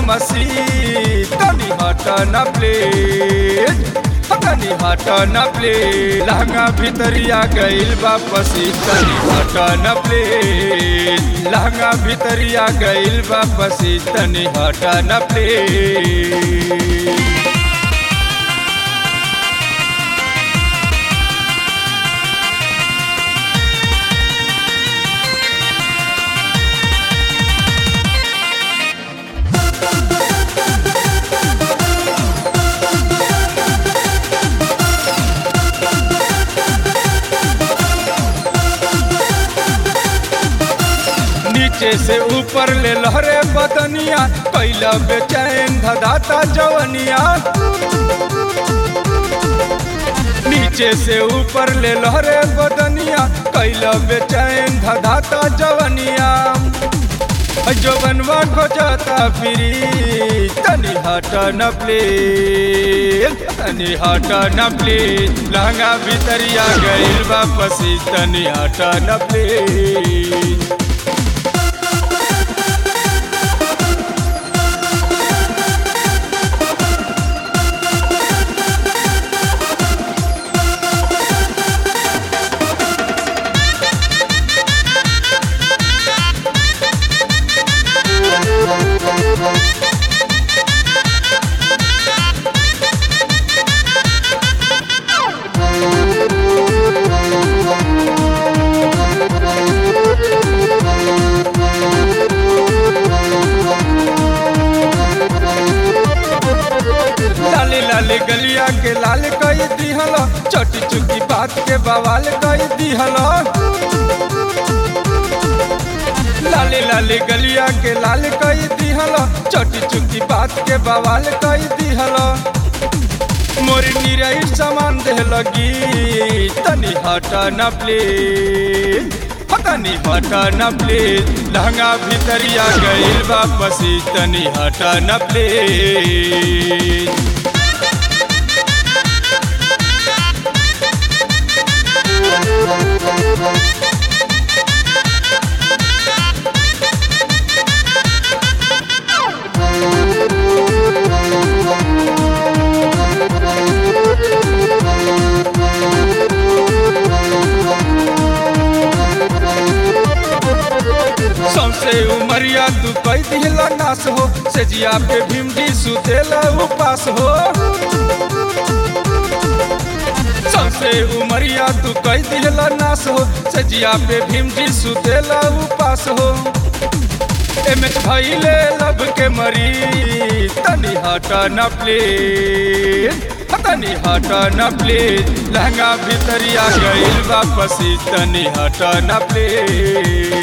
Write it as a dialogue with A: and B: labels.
A: मसी तनी हट न प्लीज तनी हट न प्लीज लहंगा भितरिया गइल वापसी तनी हट न प्लीज लहंगा भितरिया गइल वापसी तनी हट न प्लीज नीचे से ऊपर ले लहरे बदनिया कैला बेचैन धदाता जवनिया नीचे से ऊपर ले लहरे बदनिया कैला बेचैन धदाता जवनिया जवनवा खोजता फिरी तनी हट न प्लीज तनी हट न प्लीज लहंगा भितरिया गइल वापसी तनी हट न प्लीज लाली लाली गलिया के लाल कई दिहल छोटी चुकी बात के बवाल कई दिहल लाली लाली गलिया के लाल कई दिहल छोटी चुकी बात के बवाल कई दिहल मोरी निरई सामान दे लगी तनी हट न प्लीज तनी हट न प्लीज लहंगा भितरिया गइल वापसी तनी हट न प्लीज सौसे उमरिया तू कई दिहला नास हो सेजिया पे भीमडी सुतेला उपास हो सौसे उमरिया तू कई दिहला नास हो सेजिया पे भीमडी सुतेला उपास हो एमएच भइले लब के मरी तनी हट न प्लीज तनी हट न प्लीज लहंगा भितरिया गइल वापसी तनी हट न प्लीज